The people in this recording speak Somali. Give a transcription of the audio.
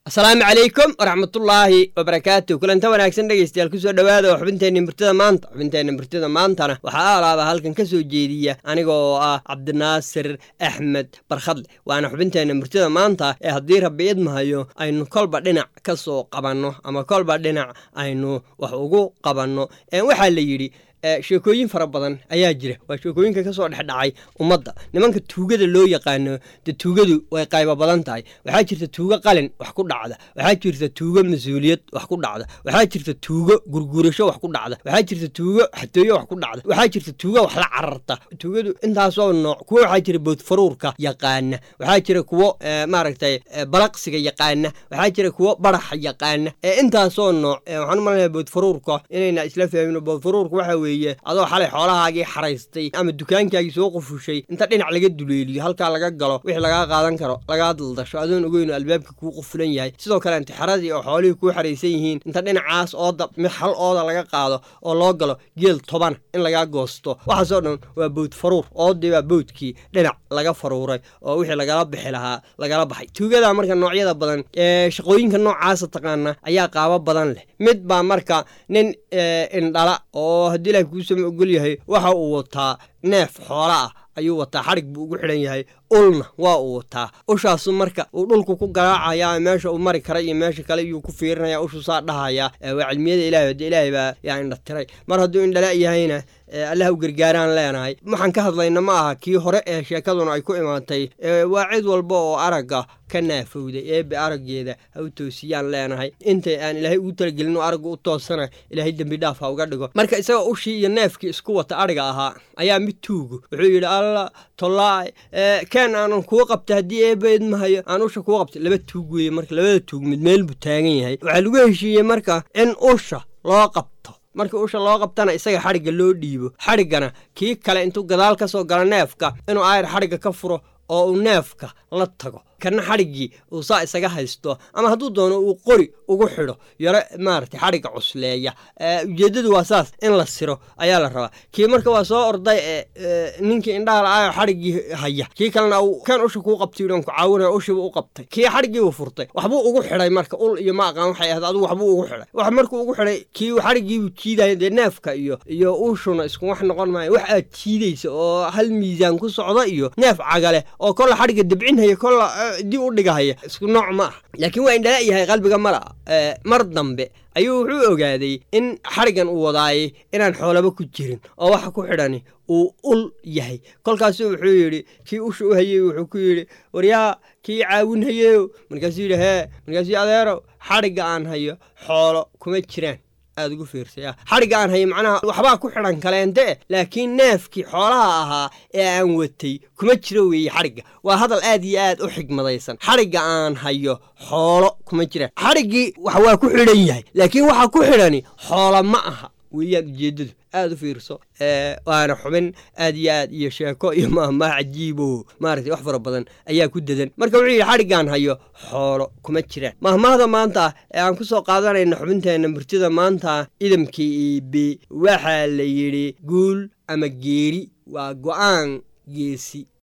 asalaamu calaykum waraxmatullaahi wabarakaatu kulanta wanaagsan dhegeystayaal kusoo dhowaada oo xubinteenna murtida maanta xubinteenna murtida maantana waxaa alaaba halkan ka soo jeediya aniga oo ah cabdinaasir axmed barkhadle waana xubinteenna murtida maanta ee haddii rabbi idmahayo aynu kolba dhinac ka soo qabanno ama kolba dhinac aynu wax ugu qabanno waxaa la yidhi sheekooyin fara badan ayaa jira waa sheekooyinka ka soo dhexdhacay ummadda nimanka tuugada loo yaqaano de tuugadu way qaybo badan tahay waxaa jirta tuugo qalin wax ku dhacda waxaa jirta tuugo mas-uuliyad wax ku dhacda waxaa jirta tuugo gurgurasho wax ku dhacda waxaa jirta tuugo xatooyo wax ku dhacda waxaa jirta tuugo wax la cararta tuugadu intaasoo nooc kuwo waxaa jira boodfaruurka yaqaana waxaa jira kuwo maaragtay balaqsiga yaqaana waxaa jira kuwo baraxa yaqaana intaasoo nooc waxaan umalayaa boodfaruurka inayna isla fahmino boodfaruurka waxa weye adoo xalay xoolahaagii xaraystay ama dukaankaagii soo qufushay inta dhinac laga duleeliyo halkaa laga galo wixii lagaa qaadan karo lagaa daldasho adoon ogeyno albaabka kuu qufulan yahay sidoo kale intixaradii oo xoolihii kuu xaraysan yihiin inta dhinacaas ooda mid hal ooda laga qaado oo loo galo geel tobana in lagaa goosto waxaasoo dhan waa bowd faruur oodii baa bowdkii dhinac laga faruuray oo wixii lagala bixi lahaa lagala baxay tuugada marka noocyada badan ee shaqooyinka noocaasa taqaana ayaa qaabo badan leh mid baa marka nin indhala oo haddii ilahi kuusama ogol yahay waxa uu wataa neef xoola ah ayuu wataa xadhig buu ugu xidhan yahay ulna waa uu wataa ushaasu marka uu dhulku ku garaacaya meesha uu mari kara iyo meesha kale iyuu ku fiirinaya ushu saa dhahaya waa cilmiyada ilahay hade ilaahay baa yaa indhatiray mar hadduu indhala yahayna allah u gargaaraan leenahay waxaan ka hadlayna ma aha kii hore ee sheekaduna ay ku imaatay waa cid walba oo aragga ka naafowday eebe araggeeda ha u toosiyaan leenahay intay aan ilaahay ugu talagelin oo aragga u toosana ilaahay dembi dhaaf ha uga dhigo marka isaga ushii iyo neefkii isku wata adhiga ahaa ayaa mid tuugu wuxuu yidhi alla tollaay keen aanan kuga qabta haddii eebe idmahayo aan usha kuga qabta laba tuug weeye marka labada tuug mid meel buu taagan yahay waxaa lagu heshiiyey marka in usha loo qabto markii usha loo qabtana isaga xadhigga loo dhiibo xadhiggana kii kale intuu gadaal ka soo galo neefka inuu aayar xadhigga ka furo oo uu neefka la tago kana xadhiggii uu saa isaga haysto ama hadduu doono uu qori ugu xidho yaro maaragtay xadhigga cusleeya ujeeddadu waa saas in la siro ayaa la rabaa kii marka waa soo orday ee ninkii indhaha la-aayo xadhiggii haya kii kalena uu kan usha kuu qabtay yidhan ku caawinaya ushiibu u qabtay kii xadhiggii uu furtay waxbuu ugu xidhay marka ul iyo ma aqaan waxay ahayd adigu waxbuu ugu xidhay wax markuu ugu xidhay kii xadhiggiibuu jiidaya dee neefka iyo iyo uushuna isku wax noqon maayo wax aad jiidaysa oo hal miisaan ku socda iyo neef cagale oo kolla xadhigga dabcinhaya kolla dib u dhigahaya isku nooc ma ah laakiin waa indhala yahay qalbiga mala mar dambe ayuu wuxuu ogaaday in xadhiggan uu wadaayay inaan xoolaba ku jirin oo waxa ku xidhani uu ul yahay kolkaasuu wuxuu yidhi kii usha u hayey wuxuu ku yidhi waryaa kii caawin hayeyo markaasuu yidhi hee markaasuu adeerow xadhigga aan hayo xoolo kuma jiraan aad ugu fiirsaya xadhigga aan hayo macnaha waxbaa ku xidhan kaleente laakiin neefkii xoolaha ahaa ee aan watay kuma jiro weeye xadhigga waa hadal aad iyo aad u xigmadaysan xadhigga aan hayo xoolo kuma jiraan xadhiggii wax waa ku xidhan yahay laakiin waxa ku xidhani xoolo ma aha weeyaan ujeeddadu aad u fiirso waana xubin aad iyo aad iyo sheeko iyo maahmaah cajiibo maaragtay wax fara badan ayaa ku dadan marka wuxuu yidhi xadhiggaan hayo xoolo kuma jiraan mahmaahda maanta ee aan ku soo qaadanayna xubinteenna murtida maanta idamkii iibi waxaa la yidhi guul ama geeri waa go'aan geesi